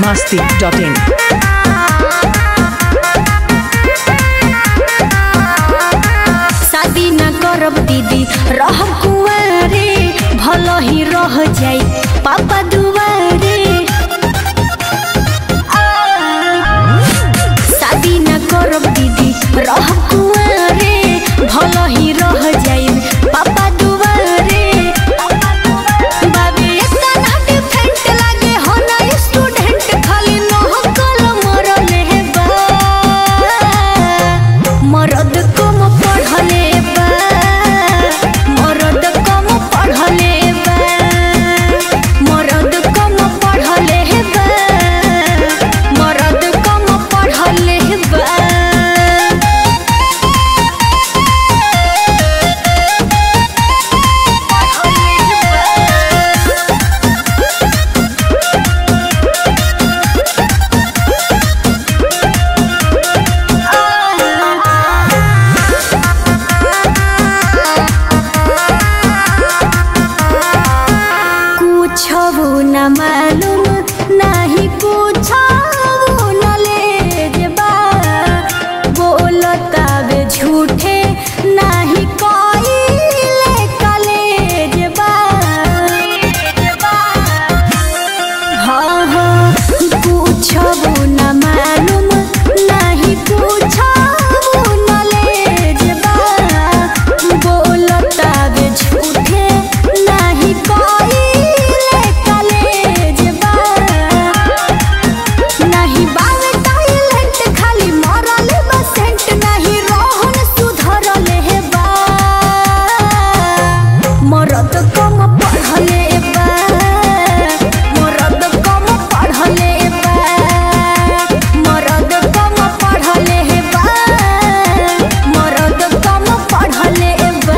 masti.in. शादी न करब दीदी रह कुंवारे भल ही रह जाई पापा दुआरे आ, शादी न करब दीदी रह कुंवारे भल ही रह जाई पापा दुआरे बाबे एतना डिफरेंट लागे हो ना स्टूडेंट खाली नहकल मरले बा मरद कम पढ़ले बा मरद कम पढ़ले बा मरद कम पढ़ले बा मरद कम पढ़ले बा कुछ न मालूम नहीं कुछ न ले जेबा बोलता बे झूठे नहीं कोई कले जेबा हाँ हाँ कुछ न मालूम नहीं कुछ न ले जेबा बोलता बे झूठे नहीं कोई कले जेबा नहीं बावे टॉयलेट खाली मरल बसेंट नहीं रोहन सुधरले हे बा मरद कम पढ़ले बा मरद कम पढ़ले बा मरद कम पढ़ले बा मरद कम पढ़ले बा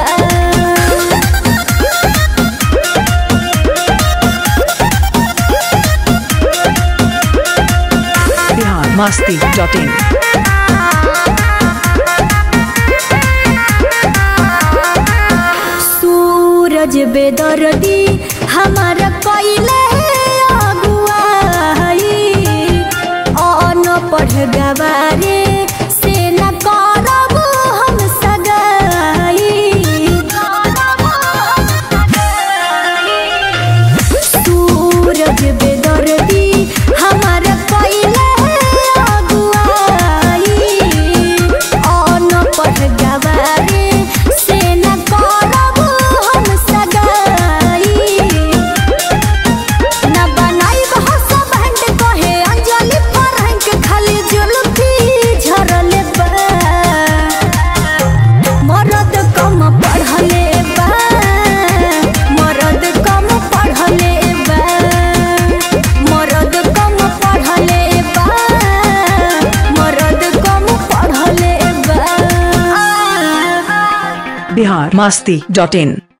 Bihar masti.in. सूरज बेदर्दी हमारा कैले अगुआई अन पढ़ गवारे से न करब हम सगाई सूरज बेदर्दी हमारा कैले अगुआई अन पढ़ गवारे से न करब हम सगाई न बनाइब हसबैंड कहे अंजलि फरहंग खाली जुल्फी झरले बा मरद कम पढ़ले बा मरद कम पढ़ले बा मरद कम पढ़ले बा मरद कम पढ़ले बा Bihar masti.in.